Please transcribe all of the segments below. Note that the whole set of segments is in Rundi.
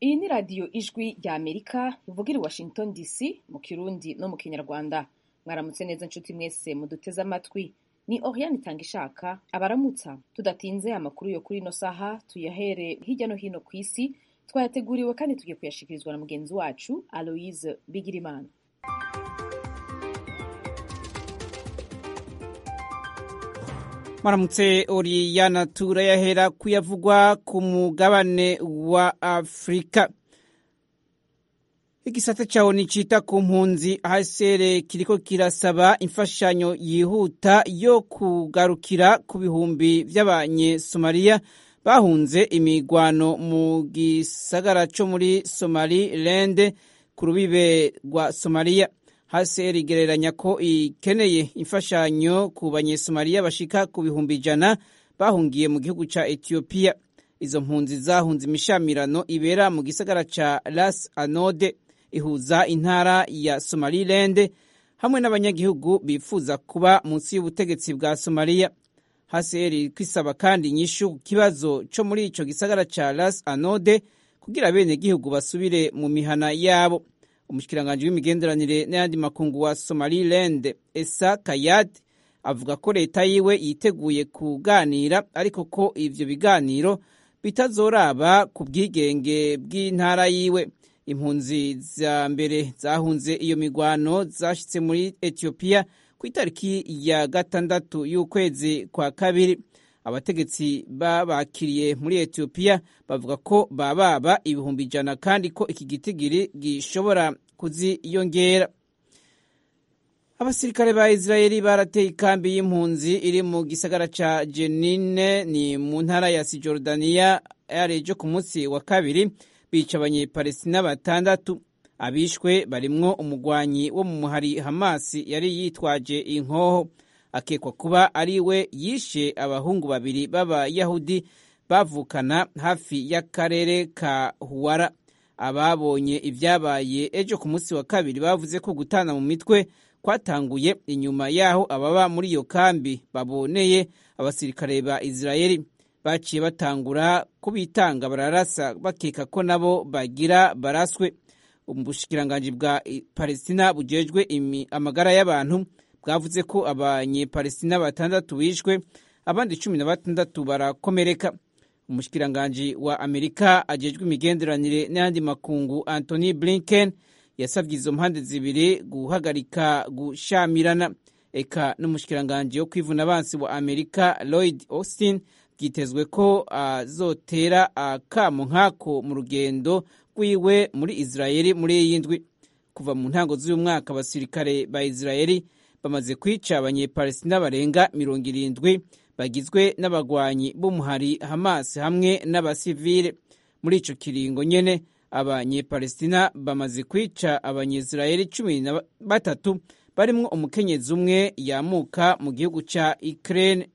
iyi ni radiyo ijwi rya amerika ivugira i washington dc mu kirundi no mu kinyarwanda mwaramutse neza nshuti mwese muduteze amatwi ni oriane itanga ishaka abaramutsa tudatinze amakuru yo kuri ino saha tuyahere hirya no hino ku isi twayateguriwe kandi tugiye kuyashikirizwa na mugenzi wacu aloise bigirimana maramutse oriyana turayahera kuyavugwa ku mugabane wa afurika igisata cawo nicita ku mpunzi hasere kiriko kirasaba imfashanyo yihuta yo kugarukira ku bihumbi vy'abanyesomaliya bahunze imigwano mu gisagara co muri somaliland ku rubibe rwa somaliya haseri igereranya ko ikeneye imfashanyo ku banyesomaliya bashika ku bihumbi ijana bahungiye mu gihugu ca etiyopiya izo mpunzi zahunze imishamirano ibera mu gisagara ca ras anode ihuza intara ya somaliland hamwe n'abanyagihugu bifuza kuba munsi y'ubutegetsi bwa somaliya haseri kwisaba kandi inyishu ku kibazo co muri ico gisagara ca ras anode kugira abenegihugu basubire mu mihana yabo umushikiranganji w'imigenderanire n'ayandi makungu wa somaliland esa kayad avuga ko leta yiwe yiteguye kuganira ariko ko ivyo biganiro bitazoraba ku bwigenge bw'intara yiwe impunzi za mbere zahunze iyo migwano zashitse muri etiyopiya ku itariki ya gatandatu y'ukwezi kwa kabiri abategetsi babakiriye muri etiyopiya bavuga ko bababa ibihumbi ijana kandi ko iki gitigiri gishobora kuziyongera abasirikare ba israeli barateye ikambi y'impunzi iri mu gisagara ca jenine ni mu ntara ya sijordaniya yarejo ku munsi wa kabiri bica abanyepalestina batandatu abishwe barimwo umugwanyi wo mu muhari hamasi yari yitwaje inkoho akekwa kuba ari we yishe abahungu babiri b'abayahudi bavukana hafi y'akarere ka huwara ababonye ibyabaye ejo ku munsi wa kabiri bavuze ko gutana mu mitwe kwatanguye inyuma y'aho ababa muri iyo kambi baboneye abasirikare ba israeli baciye batangura kubitanga bararasa bakeka ko nabo bagira baraswe ubushikiranganji bwa palestina bujejwe amagara y'abantu bwavuze ko abanyepalestina batandatu bishwe abandi cumi na batandatu barakomereka umushikiranganji wa amerika ajejwe imigenderanire n'ayandi makungu antony blinken yasabye izo mpande zibiri guhagarika gushamirana eka n'umushikiranganji wo kwivuna abansi wa amerika lloyd austin byitezwe ko azotera akamo nk'ako mu rugendo rwiwe muri israeli muri iyi ndwi kuva mu ntango z'uyu mwaka abasirikare ba israeli bamaze kwica abanyepalestina barenga mirongo irindwi bagizwe n'abagwanyi b'umuhari hamas hamwe n'abasivile muri ico kiringo nyene abanyepalestina bamaze kwica abanyisirayeli cumi na batatu barimwo umukenyezi umwe yamuka mu gihugu ca ukraine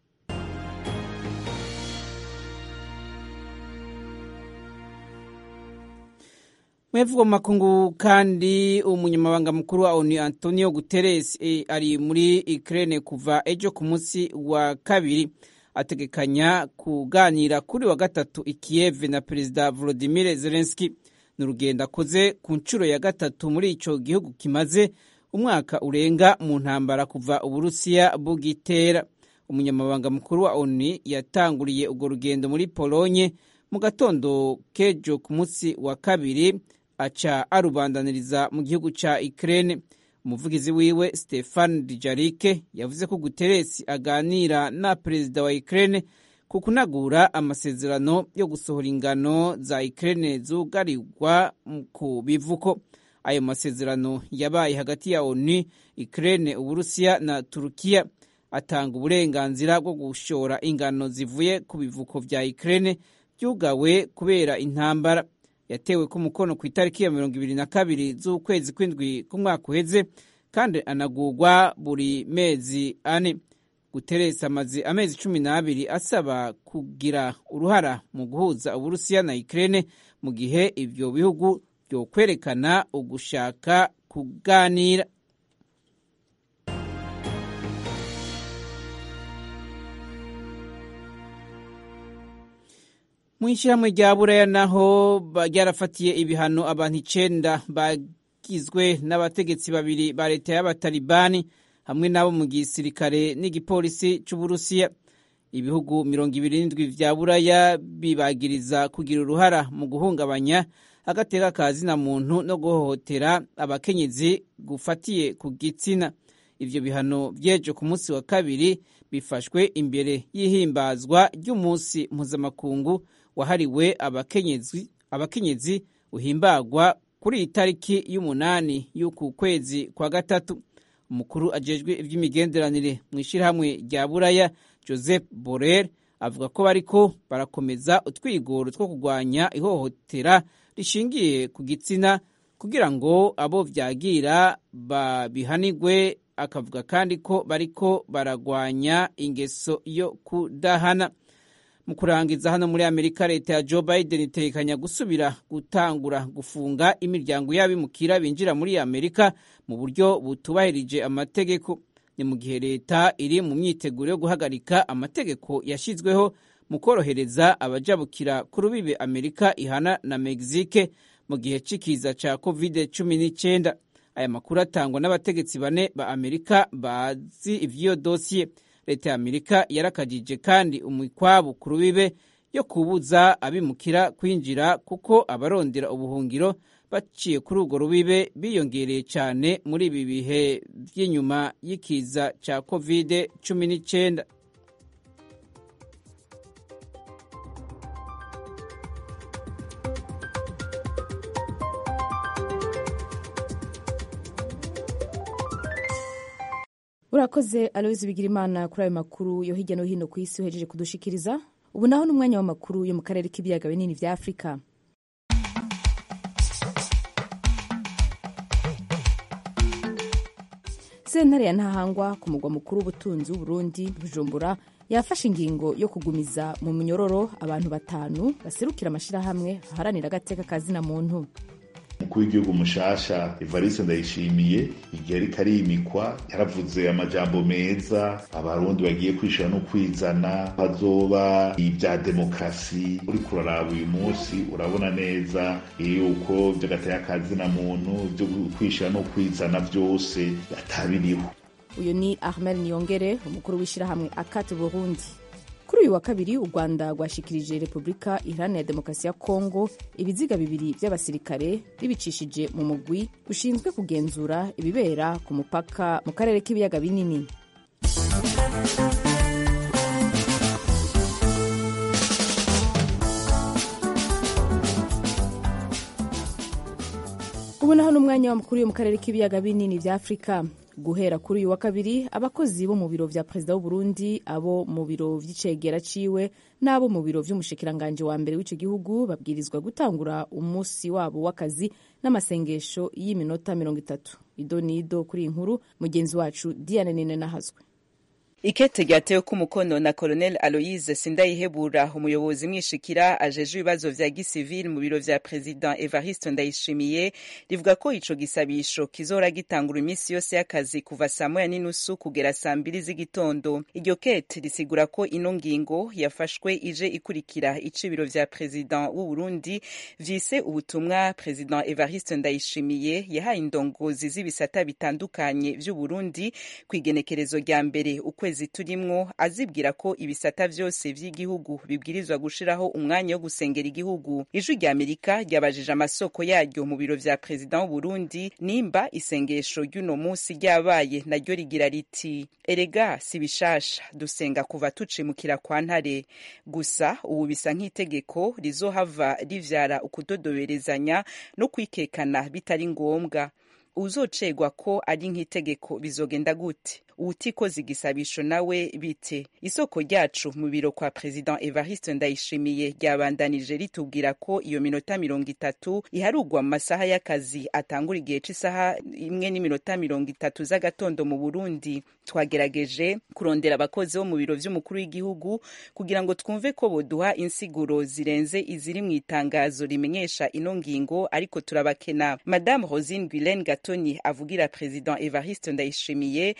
mwevugwa mu makungu kandi umunyamabanga mukuru wa onu antonio guterres e, ari muri ukraine kuva ejo ku munsi wa kabiri ategekanya kuganira kuri wa gatatu i kiev na perezida volodimir zelenski ni urugendo akoze ku nshuro ya gatatu muri ico gihugu kimaze umwaka urenga mu ntambara kuva uburusiya bugitera umunyamabanga mukuru wa onu yatanguriye urwo rugendo muri polonye mu gatondo kejo ku munsi wa kabiri aca arubandaniriza mu gihugu ca Ukraine umuvugizi wiwe Stefan Dijarike yavuze ko Guterres aganira na perezida wa Ukraine ku kunagura amasezerano yo gusohora ingano za Ukraine zugarirwa ku bivuko ayo masezerano yabaye hagati ya ONU Ukraine Uburusiya na Turukiya atanga uburenganzira bwo gushora ingano zivuye ku bivuko vya Ukraine byugawe kubera intambara yatewe ku mukono ku itariki ya mirongo ibiri na kabiri z'ukwezi kw'indwi k'umwaka uheze kandi anagurwa buri mezi ane guteresa amaze amezi cumi n'abiri asaba kugira uruhara mu guhuza uburusiya na ukraine mu gihe ibyo bihugu byokwerekana ugushaka kuganira mu ishyirahamwe rya buraya naho ryarafatiye ibihano abantu icenda bagizwe n'abategetsi babiri ba leta y'abatalibani hamwe n'abo mu gisirikare n'igipolisi c'uburusiya ibihugu mirongo ibiri n'indwi vya buraya bibagiriza kugira uruhara mu guhungabanya agateka ka zina muntu no guhohotera abakenyezi gufatiye ku gitsina ivyo bihano vyejo ku munsi wa kabiri bifashwe imbere y'ihimbazwa ry'umunsi mpuzamakungu wahariwe abakenyezi abakenyezi uhimbagwa kuri iyi tariki y'umunani y'uku kwezi kwa gatatu umukuru ajejwe ivy'imigenderanire mu ishyirahamwe rya buraya joseph borrell avuga ko bariko barakomeza utwigoro two kurwanya ihohotera rishingiye ku gitsina kugira ngo abo vyagira babihanigwe akavuga kandi ko bariko baragwanya ingeso yo kudahana mu kurangiza hano muri amerika leta ya joe biden itekanya gusubira gutangura gufunga imiryango y'abimukira binjira muri amerika mu buryo butubahirije amategeko ni mu gihe leta iri mu myiteguro yo guhagarika amategeko yashyizweho mu korohereza abajabukira ku rubibe amerika ihana na mexique mu gihe c'ikiza ca covid cumi n'icyenda aya makuru atangwa n'abategetsi bane ba amerika bazi ivy'iyo dosiye leta ya amerika yarakajije kandi umukwabu ku rubibe yo kubuza abimukira kwinjira kuko abarondera ubuhungiro baciye kuri urwo rubibe biyongereye cyane muri ibi bihe by'inyuma y'ikiza cya covid cumi n'icyenda urakoze aloyizi bigirimana kuri ayo makuru yo hirya no hino ku isi uhejeje kudushikiriza ubu naho n'umwanya w'amakuru yo mu karere k'ibiyaga binini vya afurika sentare ya ntahangwa ku mugwa mukuru w'ubutunzi w'uburundi bujumbura yafashe ingingo yo kugumiza mu munyororo abantu batanu baserukira amashyirahamwe aharanira agateka kazina muntu umukuru w'igihugu mushasha evariste ndayishimiye igihe ariko arimikwa yaravuze amajambo meza abarundi bagiye kwishura no kwizana hazoba ibya demokarasi uriko uraraba uyu munsi urabona neza yuko vy'agateka kazina muntu vyo kwishura no kwizana vyose atabiriho uyu ni ahmed niyongere umukuru w'ishyirahamwe akate burundi kuri uyu wa kabiri u rwanda rwashikirije repubulika iharanira demokarasi ya kongo ibiziga bibiri by'abasirikare bibicishije mu mugwi ushinzwe kugenzura ibibera ku mupaka mu karere k'ibiyaga binini ubu naho n'umwanya w'amakuru yo mu karere k'ibiyaga binini bya afurika guhera kuri uyu wa kabiri abakozi bo mu biro vya perezida w'uburundi abo mu biro vy'icegera ciwe n'abo mu biro vy'umushikiranganje wa mbere w'ico gihugu babwirizwa gutangura umunsi wabo w'akazi n'amasengesho y'iminota mirongo itatu ido nido kuri iyi nkuru mugenzi wacu diane nene nahazwe ikete ryatewe ko umukono na colonel aloise sindayihebura umuyobozi mwishikira ajeje ibibazo vya gisivili mu biro vya president evariste ndayishimiye rivuga ko ico gisabisho kizora gitangura iminsi yose y'akazi kuva saa moya n'inusu kugera saa mbiri z'igitondo iryo kete risigura ko ino ngingo yafashwe ije ikurikira ico ibiro vya president w'uburundi vyise ubutumwa president evariste ndayishimiye yahaye indongozi z'ibisata bitandukanye vy'uburundi kw'igenekerezo rya mbere ukwezi kwezi turimwo azibwira ko ibisata vyose vy'igihugu bibwirizwa gushiraho umwanya wo gusengera igihugu ijwi rya amerika ryabajije amasoko yaryo mu biro vya perezida w'uburundi nimba isengesho ry'uno musi ryabaye naryo rigira riti erega si bishasha dusenga kuva tucimukira kwa ntare gusa ubu bisa nk'itegeko rizohava rivyara ukudodoberezanya no kwikekana bitari ngombwa uzocegwa ko ari nk'itegeko bizogenda gute uwutikoze igisabisho nawe bite isoko ryacu mu biro kwa president evariste ndayishimiye ryabandanije ritubwira ko iyo minota mirongo itatu iharugwa mu masaha y'akazi atangura igihe c'isaha imwe n'iminota mirongo itatu z'agatondo mu burundi twagerageje kurondera abakozi bo mu biro vy'umukuru w'igihugu kugira ngo twumve ko boduha insiguro zirenze iziri mu itangazo rimenyesha ino ngingo ariko turabakena madame rosine guilaine gatoni avugira president evariste ndayishimiye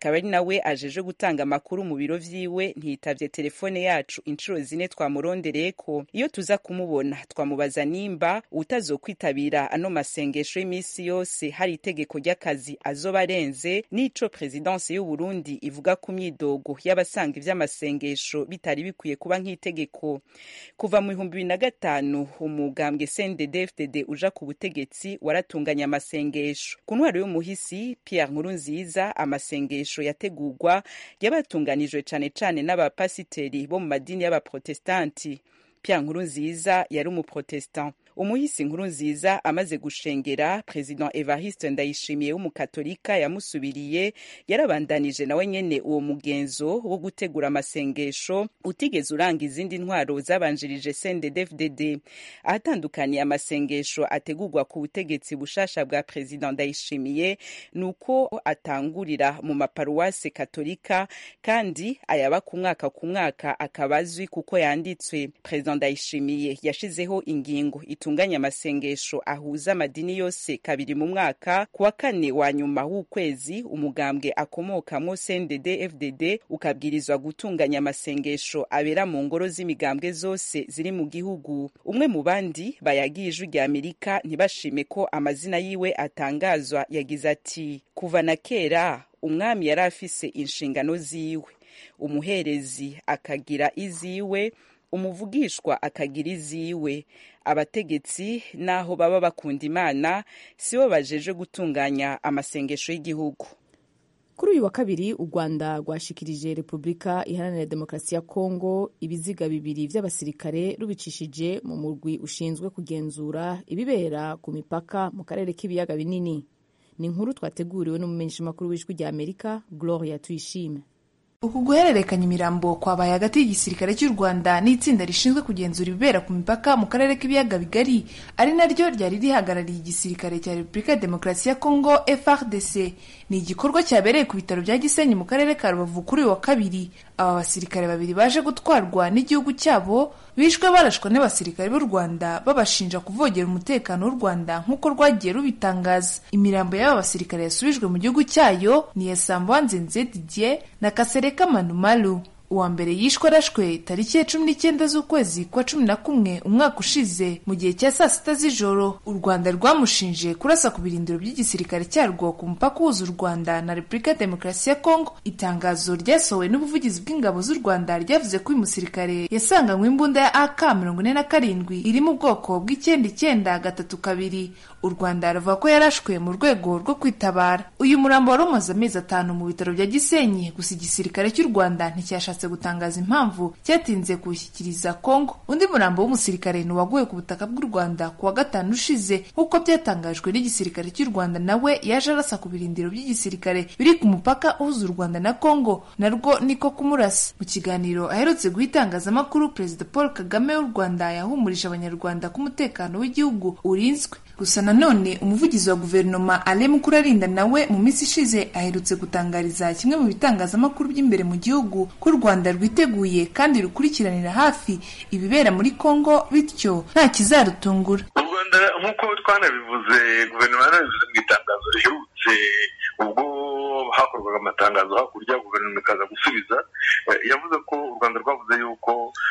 akaba ari nawe ajeje gutanga amakuru mu biro vyiwe ntiyitavye telefone yacu inshuro zine twamurondereyeko iyo tuza kumubona twamubaza nimba utazokwitabira ano masengesho y'iminsi yose hari itegeko ry'akazi azoba arenze n'ico perezidansi y'uburundi ivuga ku myidogo y'abasanga ivy'amasengesho bitari bikwiye kuba nk'itegeko kuva mu bihumbi bibiri na gatanu umugambwe cndd uja ku butegetsi waratunganya amasengesho ku ntwaro y'umuhisi pierre nkurunziza amasengesho yategurwa yabatunganijwe cane cane n'abapasiteri bo mu madini y'abaprotestanti pierre nkurunziza yari umuprotestant umuhisi nkuru nziza amaze gushengera president evariste ndayishimiye w'umukatolika yamusubiriye yarabandanije nawe nyene uwo mugenzo wo gutegura amasengesho utigeze uranga izindi ntwaro zabanjirije cndd ahatandukaniye amasengesho ategurwa ku butegetsi bushasha bwa president ndayishimiye ni uko atangurira mu maparuwase katolika kandi ayaba ku mwaka ku mwaka akaba azwi kuko yanditswe president ndayishimiye yashizeho ingingo itunganya amasengesho ahuza amadini yose kabiri mu mwaka ku wa kane wa nyuma w'ukwezi umugambwe akomokamwo cndd fdd ukabwirizwa gutunganya amasengesho abera mu ngoro z'imigambwe zose ziri mu gihugu umwe mu bandi bayagiye ijwi rya amerika ntibashime ko amazina yiwe atangazwa yagize ati kuva na kera umwami yari afise inshingano ziwe umuherezi akagira iziwe umuvugishwa akagira iziwe abategetsi n'aho baba bakunda imana sibo bajeje gutunganya amasengesho y'igihugu kuri uyu wa kabiri u rwanda rwashikirije repubulika iharanira demokarasi ya kongo ibiziga bibiri by'abasirikare rubicishije mu murwi ushinzwe kugenzura ibibera ku mipaka mu karere k'ibiyaga binini ni inkuru twateguriwe n'umumenyeshamakuru w'ijwi rya amerika gloria tuyishime uku guhererekanya imirambo kwabaye hagati y'igisirikare cy'u rwanda n'itsinda rishinzwe kugenzura ibibera ku mipaka mu karere k'ibiyaga bigari ari naryo ryari rihagarariye igisirikare cya repubulika ya demokarasi ya kongo frdc ni igikorwa cyabereye ku bitaro bya gisenyi mu karere ka rubavu kuri uyu wa kabiri aba basirikare babiri baje gutwarwa n'igihugu cyabo bishwe barashwa n'abasirikare b'u rwanda babashinja kuvogera umutekano w'u rwanda nk'uko rwagiye rubitangaza imirambo y'aba basirikare yasubijwe mu gihugu cyayo ni iya sambanzenze didier na kasereka manumalu uwa mbere yishwe arashwe tariki ya cumi n'icyenda z'ukwezi kwa cumi na kumwe umwaka ushize mu gihe cya saa sita z'ijoro u rwanda rwamushinje kurasa ku birindiro by'igisirikare cyarwo ku mupaka uhuza u rwanda na repubulika ya demokarasi ya kongo itangazo ryasohowe n'ubuvugizi bw'ingabo z'u rwanda ryavuze ko uyu musirikare yasanganywe imbunda ya ak mirongo ine na karindwi iri mu bwoko bw'icyenda icyenda gatatu kabiri u rwanda ruvuga ko yarashwe mu rwego rwo kwitabara uyu murambo wari umaze amezi atanu mu bitaro bya gisenyi gusa igisirikare cy'u rwanda nticyashatse gutangaza impamvu cyatinze kuwushyikiriza kongo undi murambo w'umusirikare ni uwaguye ku butaka bw'u rwanda ku wa gatanu ushize nk'uko byatangajwe n'igisirikare cy'u rwanda nawe yaje arasa ku birindiro by'igisirikare biri ku mupaka uhuza u rwanda na kongo narwo niko kumurasa mu kiganiro aherutse guha itangazamakuru perezida paul kagame w'u rwanda yahumurije abanyarwanda ko umutekano w'igihugu urinzwe gusa nanone umuvugizi wa guverinoma ale mukurarinda nawe mu minsi ishize aherutse gutangariza kimwe mu bitangazamakuru by'imbere mu gihugu ko u rwanda rwiteguye kandi rukurikiranira hafi ibibera muri kongo bityo nta kizarutungura u rwanda nk'uko twanabivuze guverinoma yanabivuze mu itangazo riherutse ubwo hakorwaga amatangazo hakurya guverinoma ikaza gusubiza yavuze ko u rwanda rwavuze yuko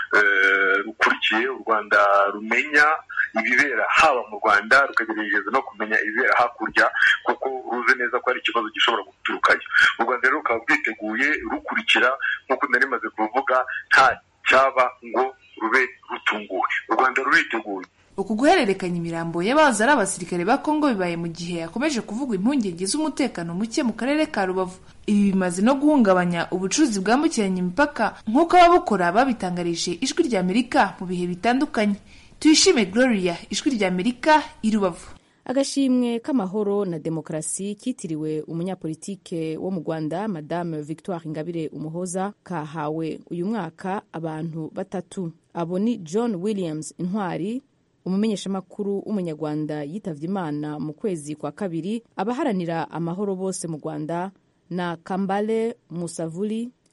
rukurikiye u rwanda rumenya ibibera haba mu rwanda rukagerageza no kumenya ibibera hakurya kuko ruzi neza ko hari ikibazo gishobora guturukayo u rwanda rero rukaba rwiteguye rukurikira nk'uko nari maze kuvuga nta cyaba ngo rube rutunguwe u rwanda ruriteguye uku guhererekanya imirambo y'abahoze ari abasirikare ba kongo bibaye mu gihe hakomeje kuvugwa impungenge z'umutekano muke mu karere ka rubavu ibi bimaze no guhungabanya ubucuruzi bwambukiranya imipaka nk'uko ababukora babitangarije ijwi rya amerika mu bihe bitandukanye tuyishime gloria ijwi rya amerika i rubavu agashimwe k'amahoro na demokarasi kitiriwe umunyapolitike wo mu rwanda madame victoire ingabire umuhoza kahawe uyu mwaka abantu batatu abo ni john williams intwari umumenyeshamakuru w'umunyarwanda yitavye imana mu kwezi kwa kabiri abaharanira amahoro bose mu rwanda na kambale musavuli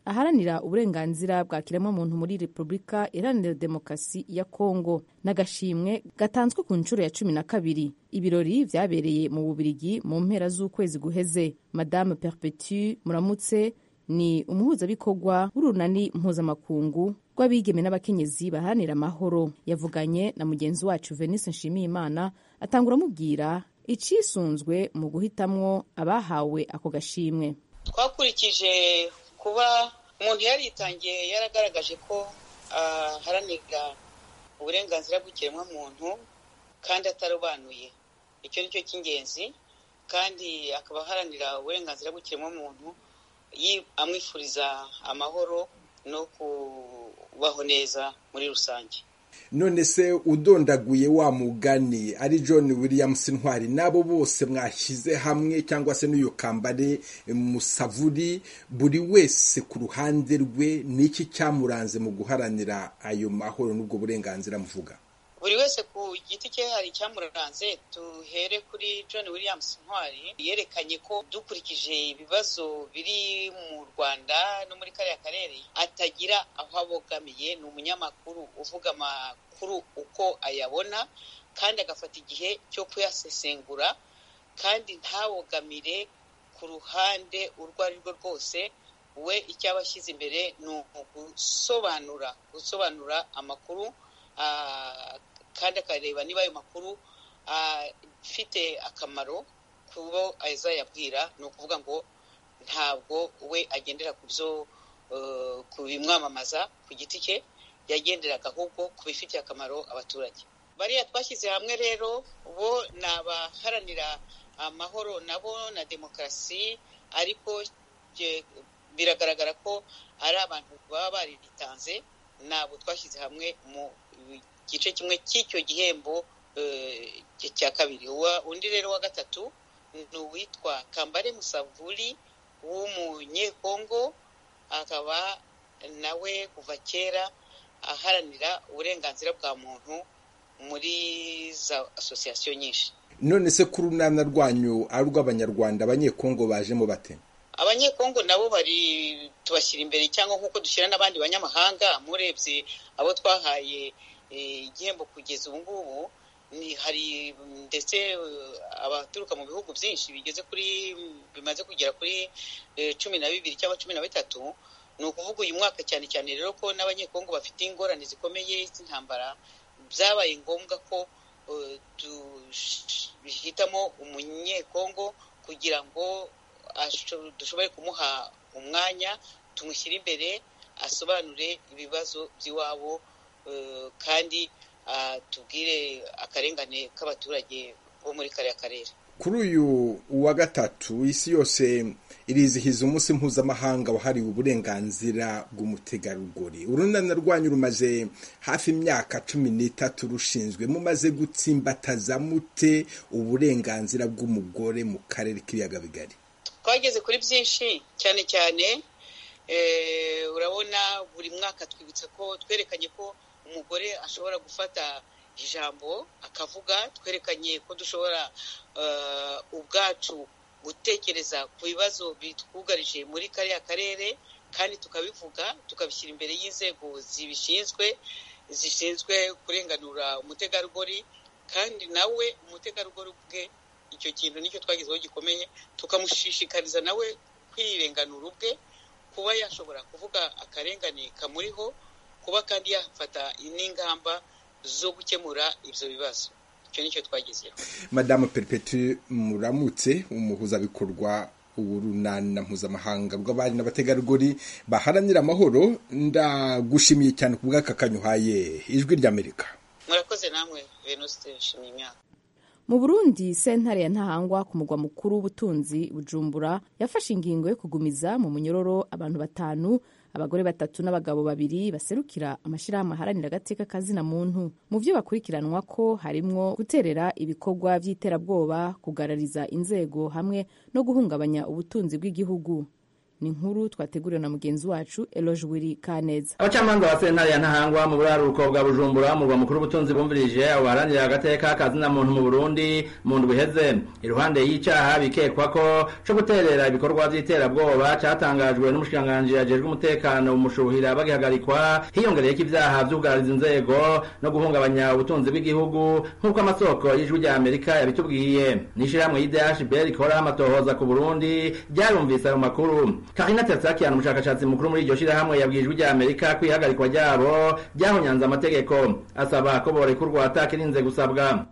aharanira uburenganzira bwa kiremwamuntu muri repubulika iharanira demokarasi ya kongo n'agashimwe gatanzwe ku nshuro ya cumi na kabiri ibirori vyabereye mu bubirigi mu mpera z'ukwezi guheze madame perpetu muramutse ni umuhuzabikorwa w'urunani mpuzamakungu rw'abigeme n'abakenyezi baharanira amahoro yavuganye na mugenzi wacu venise nshimiyimana atangura amubwira icisunzwe mu guhitamwo abahawe ako gashimwe twakurikije kuba umuntu yaritangiye yaragaragaje ko aharanira uburenganzira bw'ikiremwamuntu kandi atarobanuye icyo ni cyo cy'ingenzi kandi akaba aharanira uburenganzira bw'ikiremwamuntu amwifuriza amahoro no kubaho neza muri rusange none se udondaguye wa mugani ari john williams ntwari n'abo bose mwashyize hamwe cyangwa se n'uyu kambare musavuri buri wese ku ruhande rwe n'iki cyamuranze mu guharanira ayo mahoro n'ubwo burenganzira muvuga buri wese ku giti cye hari icyamuranze duhere kuri john williams ntwari yerekanye ko dukurikije ibibazo biri mu rwanda no muri kariya karere atagira aho abogamiye ni umunyamakuru uvuga amakuru uko ayabona kandi agafata igihe cyo kuyasesengura kandi ntabogamire ku ruhande urwo ari rwo rwose we icyo aba ashyize imbere ni ugusobanura gusobanura amakuru kandi akareba niba ayo makuru afite akamaro ku bo azayabwira ni ukuvuga ngo ntabwo we agendera ku byo ku bimwamamaza ku giti cye yagenderaga ahubwo ku bifitiye akamaro abaturage bariya twashyize hamwe rero bo ni abaharanira amahoro nabo na demokarasi ariko biragaragara ko ari abantu baba baritanze ntabwo twashyize hamwe mu igice kimwe cy'icyo gihembo cya kabiri undi rero wa gatatu ni uwitwa kambare musavuri w'umunyekongo akaba nawe kuva kera aharanira uburenganzira bwa muntu muri za asosiyasiyo nyinshi none se ku runana rwanyu ari urw'abanyarwanda abanyekongo bajemo bate abanyekongo nabo bari tubashyira imbere cyangwa nk'uko dushyira n'abandi banyamahanga murebye abo twahaye igihembo kugeza ubu ngubu hari ndetse abaturuka mu bihugu byinshi bigeze kuri bimaze kugera kuri cumi na bibiri cyangwa cumi na bitatu ni ukuvuga uyu mwaka cyane cyane rero ko n'abanyekongo bafite ingorane zikomeye z'intambara byabaye ngombwa ko duhitamo umunyekongo kugira ngo dushobore kumuha umwanya tumushyire imbere asobanure ibibazo by'iwabo kandi tubwire akarengane k'abaturage bo muri kariya karere kuri uyu wa gatatu isi yose irizihiza umunsi mpuzamahanga wahariwe uburenganzira bw'umutegarugori urunana rwanyu rumaze hafi imyaka cumi n'itatu rushinzwe mumaze gutsimbataza mute uburenganzira bw'umugore mu karere k'ibiyaga bigari twageze kuri byinshi cyane cyane urabona buri mwaka twibutsa ko twerekanye ko umugore ashobora gufata ijambo akavuga twerekanye ko dushobora ubwacu gutekereza ku bibazo bitwugarije muri kariya karere kandi tukabivuga tukabishyira imbere y'inzego zibishinzwe zishinzwe kurenganura umutegarugori kandi nawe umutegarugori ubwe icyo kintu nicyo twagezeho gikomeye tukamushishikariza nawe kwirenganura ubwe kuba yashobora kuvuga akarengane kamuriho kuba kandi yafata n'ingamba zo gukemura ibyo bibazo icyo nicyo twagezeho madamu perpetu muramutse umuhuzabikorwa urunana mpuzamahanga rw'abari n'abategarugori baharanira amahoro ndagushimiye cyane ku bw'aka kanyuhaye ijwi ry'amerika murakoze namwe venuste nshimiye imyaka mu burundi sentare ya ntahangwa ku mugwa mukuru w'ubutunzi bujumbura yafashe ingingo yo kugumiza mu munyororo abantu batanu abagore batatu n'abagabo babiri baserukira amashyirahamwe aharanira agateka kazina muntu mu byo bakurikiranwa ko harimwo guterera ibikorwa by'iterabwoba kugarariza inzego hamwe no guhungabanya ubutunzi bw'igihugu ni inkuru twateguriwe na mugenzi wacu eloge wiri kaneza abacamanza ba sentare ya ntahangwa mu buraruko bwa bujumbura murwa mukuru w'ubutunzi bumvirije abo baharanira agateka kazina muntu mu burundi mu ndwi iheze iruhande y'icaha bikekwa ko co guterera ibikorwa vy'iterabwoba catangajwe n'umushikiranganji ajejwe umutekano umushuhira bagihagarikwa hiyongereyeko ivyaha vy'ubwariza inzego no guhungabanya ubutunzi bw'igihugu nk'uko amasoko y'ijwi rya amerika yabitubwiye n'ishirahamwe y'idhb rikora amatohoza ku burundi ryarumvise ayo makuru karina tersakian umushakashatsi mukuru muri iryo shirahamwe yabwiye ijwi rya amerika ko ihagarikwa ryabo ryahonyanze amategeko asaba ko borekurwa atakirinze gusabwa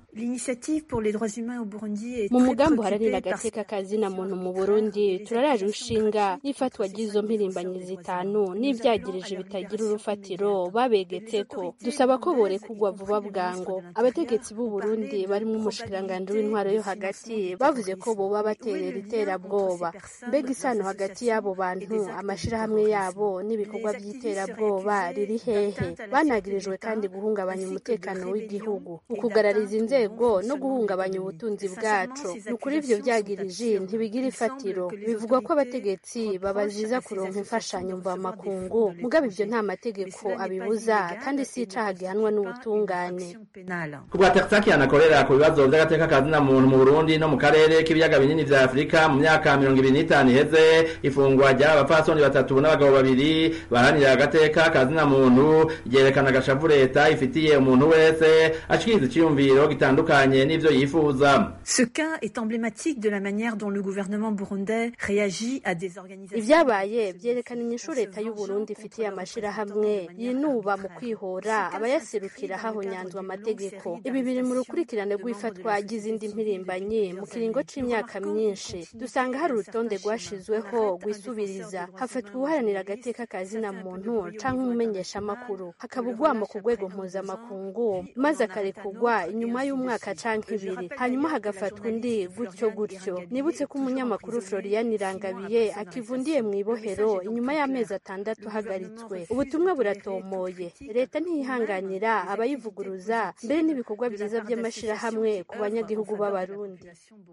mu mugambi uharanira agateka kazina muntu mu burundi turaraje ushinga n'ifatwa ry'izo mpirimbanyi zitanu n'ivyagirije bitagira urufatiro babegetseko dusaba ko borekurwa vuba bwango abategetsi b'u burundi barimwo umushikiranganji w'intwaro yo hagati bavuze ko boba baterera iterabwoba mbega isano hagati y'abo bantu amashirahamwe yabo n'ibikorwa vy'iterabwoba riri hehe banagirijwe kandi guhungabanya umutekano w'igihugu ukugarariza inzego no guhungabanya ubutunzi bwacu ni ukuri ivyo vyagirije ntibigira ifatiro bivugwa ko abategetsi babaziza kuronka imfashanyo mvamakungu mugabo ivyo nta mategeko abibuza kandi si icaha gihanwa n'ubutungane ku bwa tersakian akorera ku bibazo vy'agateka kazina muntu mu burundi no mu karere k'ibiyaga binini vya afurika mu myaka mirongo ibiri n'itanu iheze ifungwa ry'aba bapfasoni batatu n'abagabo babiri baharanira agateka kazina muntu ryerekana agashavu leta ifitiye umuntu wese ashikiriza iciyumviro gitandukanye n'ivyo yifuza Ce cas est emblématique de la manière dont le gouvernement burundais réagit à des organisations ivyabaye vyerekana inyishu leta y'u Burundi ifitiye amashirahamwe yinuba mu kwihora abayaserukira hahonyanzwe amategeko ibi biri mu rukurikirane rw'ifatwa ry'izindi mpirimbanyi mu kiringo c'imyaka myinshi dusanga hari urutonde rwashizweho rwisubiriza hafatwa uharanira agateka kazina muntu canke umumenyeshamakuru hakaba ugwamo ku rwego mpuzamakungu maze akarekurwa inyuma y'umwaka canke ibiri hanyuma hagafatwa undi gutyo gutyo nibutse ko umunyamakuru Florian Irangabiye akivundiye mu ibohero inyuma y'amezi atandatu ahagaritswe ubutumwa buratomoye leta ntiyihanganira abayivuguruza mbere n'ibikorwa vyiza vy'amashirahamwe ku banyagihugu b'abarundi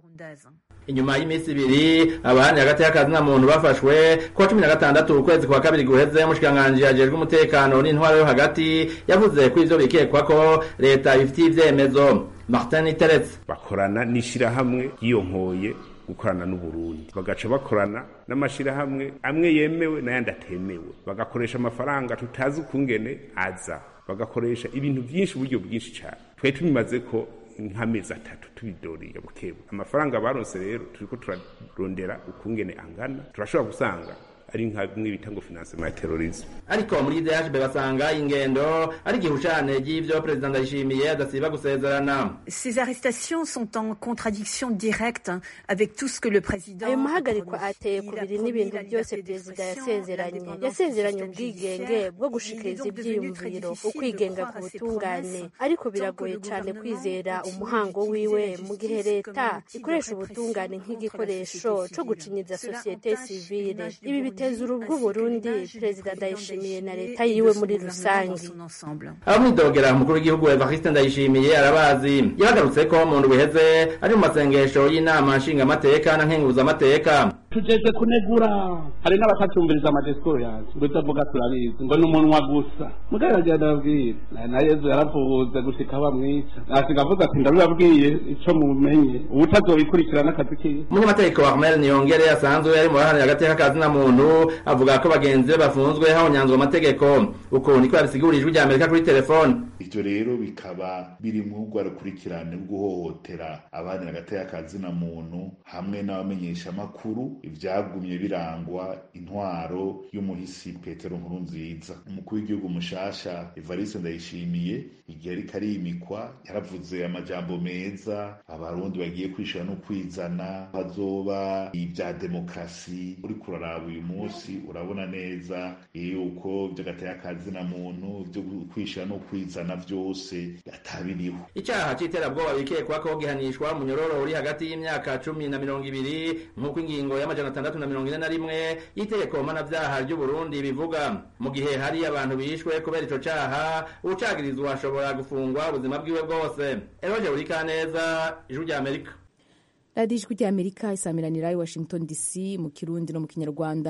inyuma y'iminsi ibiri abaharanira agateka kazina muntu bafashwe kuwa cumi na gatandatu ukwezi kwa kabiri guheze umushikiranganji ajejwe umutekano n'intwaro yo hagati yavuze ko ivyo bikekwa ko leta ibifitiye ivyemezo martin teretse bakorana n'ishirahamwe ryiyonkoye gukorana n'uburundi bagaca bakorana n'amashirahamwe amwe yemewe n'ayandi atemewe bagakoresha amafaranga tutazi ukungene aza bagakoresha ibintu byinshi uburyo bwinshi cyane twari tubimaze ko nk'amezi atatu tubidoriye bukebu amafaranga baronse rero turiko turarondera ukungene angana turashobora gusanga ari nka bimwe bita ngo financement ya terrorisme ariko muri DHB basanga ingendo ari gihushane ry'ivyo president Ndayishimiye adasiba gusezerana Ces arrestations sont en contradiction directe avec tout ce que le président ayo mahagarikwa ateye kubiri n'ibintu byose perezida yasezeranye yasezeranye ubwigenge bwo gushikiriza ivyiyumviro ukwigenga ku butungane ariko biragoye cyane kwizera umuhango wiwe mu gihe leta ikoresha ubutungane nk'igikoresho co gucinyiza societe civile ibi biteza urubwo Burundi perezida Ndayishimiye na leta yiwe muri rusange abamwidogera umukuru w'igihugu Evariste Ndayishimiye arabazi yabagarutse ko mu ndwi iheze ari mu masengesho y'inama nshingamateka na nkenguzamateka tugeze kunegura hari n'abatatumviriza amadisikuru yanjye ngo ibyo avuga turabizi ngo ni umunwa gusa mugabo aragenda ababwira na yezu yaravuze gushika bamwica nasiga avuze ati ndabibabwiye ico mumenye ubutazobikurikirana akazi kiwe umunyamategeko wa Armel Niyongere asanzwe ari mu baharanira agateka kazina muntu avuga ko bagenzi be bafunzwe hahonyanzwe amategeko uko niko yabisigurira ijwi rya Amerika kuri telefone ivyo rero bikaba biri mu rwa rukurikirane rwo guhohotera abaharanira agateka kazina muntu hamwe n'abamenyesha makuru ivyagumye birangwa intwaro y'umuhisi Petero Nkurunziza umukuru w'igihugu mushasha Evariste Ndayishimiye igihe ariko arimikwa yaravuze amajambo meza abarundi bagiye kwishura no kwizana hazoba ibya demokrasi uri kuraraba uyu munsi urabona neza yuko vy'agateka kazina muntu vyo kwishura no kwizana vyose atabiriho icaha c'iterabwoba bikekwa ko gihanishwa umunyororo uri hagati y'imyaka cumi na mirongo ibiri nk'uko ingingo y'amajana atandatu na mirongo ine na rimwe y'itegeko mpanavyaha ry'uburundi bivuga mu gihe hari abantu bishwe kubera ico caha uwucagirizwa ashobora gufungwa ubuzima bwiwe bwose eroje burikaneza ijwi rya amerika radiyo ijwi rya amerika isamiranira i washington dc mu kirundi no mu kinyarwanda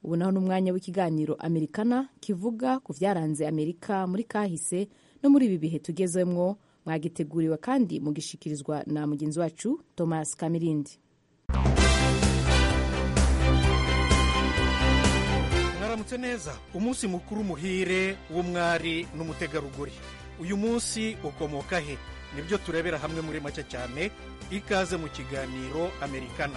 ubu naho n'umwanya w'ikiganiro amerikana kivuga ku byaranze amerika muri kahise no muri ibi bihe tugezemwo mwagiteguriwe kandi mugishikirizwa na mugenzi wacu thomas kamirindi mwaramutse neza umunsi mukuru muhire w'umwari n'umutegarugori uyu munsi ukomoka he nibyo turebera hamwe muri make cyane ikaze mu kiganiro amerikana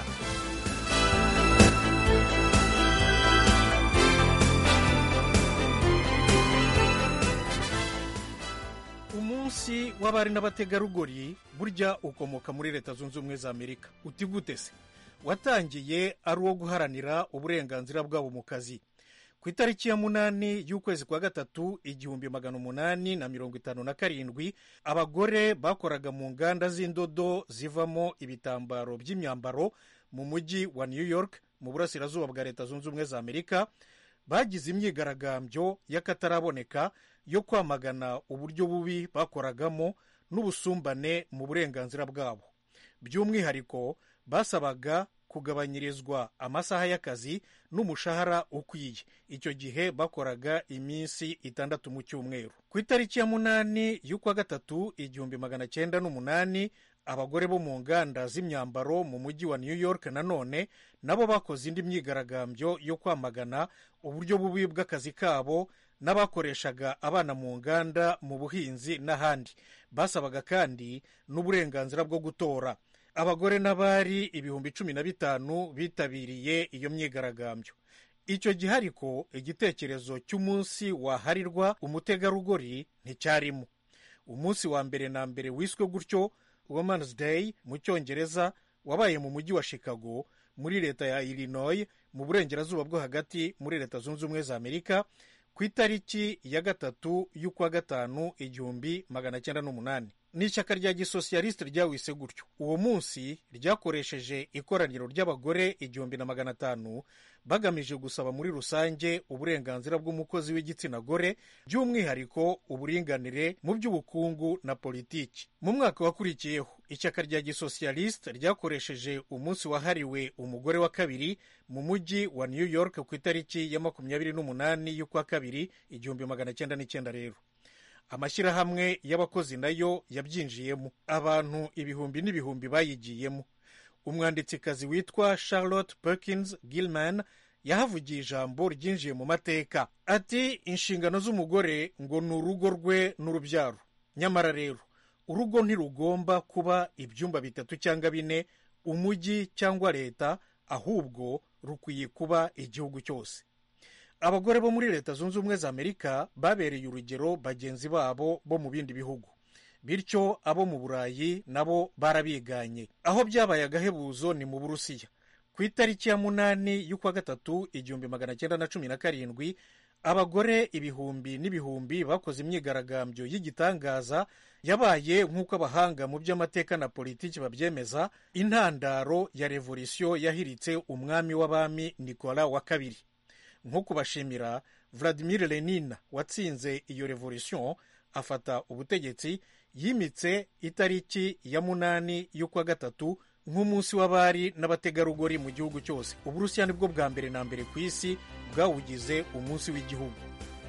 umunsi w'abari n'abategarugori burya ukomoka muri leta zunze ubumwe za amerika uti gute se watangiye ari uwo guharanira uburenganzira bwabo mu kazi ku itariki ya munani y'ukwezi kwa gatatu igihumbi magana umunani na mirongo itanu na karindwi abagore bakoraga mu nganda z'indodo zivamo ibitambaro by'imyambaro mu mujyi wa new york mu burasirazuba bwa leta zunze ubumwe za amerika bagize imyigaragambyo y'akataraboneka yo kwamagana uburyo bubi bakoragamo n'ubusumbane mu burenganzira bwabo by'umwihariko basabaga kugabanyirizwa amasaha y'akazi n'umushahara ukwiye icyo gihe bakoraga iminsi itandatu mu cyumweru ku itariki ya munani y'ukwa gatatu igihumbi magana cyenda n'umunani abagore bo mu nganda z'imyambaro mu mujyi wa new york nanone nabo bakoze indi myigaragambyo yo kwamagana uburyo bubi bw'akazi kabo n'abakoreshaga abana mu nganda mu buhinzi n'ahandi basabaga kandi n'uburenganzira bwo gutora abagore n'abari ibihumbi cumi na bitanu bitabiriye iyo myigaragambyo icyo gihe ariko igitekerezo cy'umunsi waharirwa umutegarugori nticyarimo umunsi wa mbere na mbere wiswe gutyo woman's day mu cyongereza wabaye mu mujyi wa chicago muri leta ya illinois mu burengerazuba bwo hagati muri leta zunze ubumwe za amerika ku itariki ya gatatu y'ukwa gatanu igihumbi magana cyenda n'umunani ni ishyaka rya gisosiyalisite ryawise gutyo uwo munsi ryakoresheje ikoraniro ry'abagore igihumbi na magana atanu bagamije gusaba muri rusange uburenganzira bw'umukozi w'igitsina gore by'umwihariko uburinganire mu by'ubukungu na politiki mu mwaka wakurikiyeho ishyaka rya gisosiyalisite ryakoresheje umunsi wahariwe umugore wa kabiri mu mujyi wa new york ku itariki ya makumyabiri n'umunani y'ukwa kabiri igihumbi magana cyenda n'icyenda rero amashyirahamwe y'abakozi nayo yabyinjiyemo abantu ibihumbi n'ibihumbi bayigiyemo umwanditsikazi witwa charlotte perkins gilman yahavugiye ijambo ryinjiye mu mateka ati inshingano z'umugore ngo ni urugo rwe n'urubyaro nyamara rero urugo ntirugomba kuba ibyumba bitatu cyangwa bine umujyi cyangwa leta ahubwo rukwiye kuba igihugu cyose abagore bo muri leta zunze ubumwe za amerika babereye urugero bagenzi babo bo mu bindi bihugu bityo abo mu burayi nabo barabiganye aho byabaye agahebuzo ni mu burusiya ku itariki ya munani y'ukwa gatatu igihumbi magana cyenda na cumi na karindwi abagore ibihumbi n'ibihumbi bakoze imyigaragambyo y'igitangaza yabaye nk'uko abahanga mu by'amateka na politiki babyemeza intandaro ya revolisiyo yahiritse umwami w'abami nikola wa kabiri nko kubashimira vladimir lenin watsinze iyo revolisiyo afata ubutegetsi yimitse itariki ya munani y'ukwa gatatu nk'umunsi w'abari n'abategarugori mu gihugu cyose uburusiya nibwo bwa mbere na mbere ku isi bwawugize umunsi w'igihugu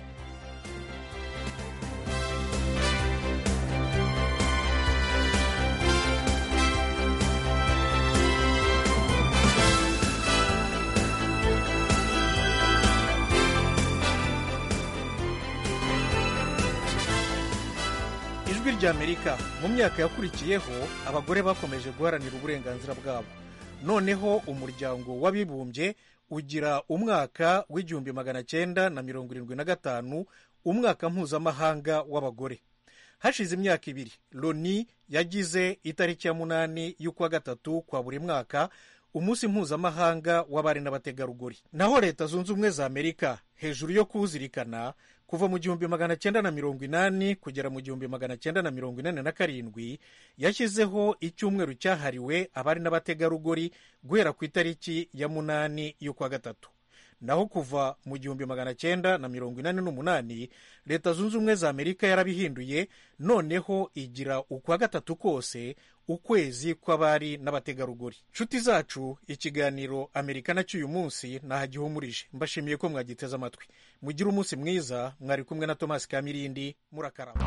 ijwi ry'amerika mu myaka yakurikiyeho abagore bakomeje guharanira uburenganzira bwabo noneho umuryango w'abibumbye ugira umwaka w'igihumbi magana cyenda na mirongo irindwi na gatanu umwaka mpuzamahanga w'abagore hashize imyaka ibiri loni yagize itariki ya munani y'ukwa gatatu kwa buri mwaka umunsi mpuzamahanga w'abari n'abategarugori naho leta zunze ubumwe za amerika hejuru yo kuwuzirikana kuva mu gihumbi magana cyenda na mirongo inani kugera mu gihumbi magana cyenda na mirongo inani na karindwi yashyizeho icyumweru cyahariwe abari n'abategarugori guhera ku itariki ya munani y'ukwa gatatu naho kuva mu gihumbi magana cyenda na mirongo inani n'umunani leta zunze ubumwe za amerika yarabihinduye noneho igira ukwa gatatu kose ukwezi kw'abari n'abategarugori nshuti zacu ikiganiro amerika cy'uyu munsi nahagihumurije mbashimiye ko mwagiteze amatwi mugire umunsi mwiza mwari kumwe na tomasi kamirindi murakaraba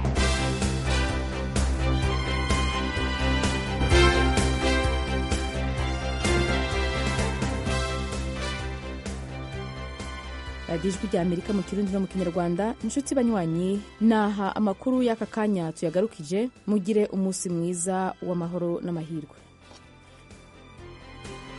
radiyo ijwi rya amerika mu kirundi no mu kinyarwanda inshuti banywanyi naha amakuru y'aka kanya tuyagarukije mugire umunsi mwiza w'amahoro n'amahirwe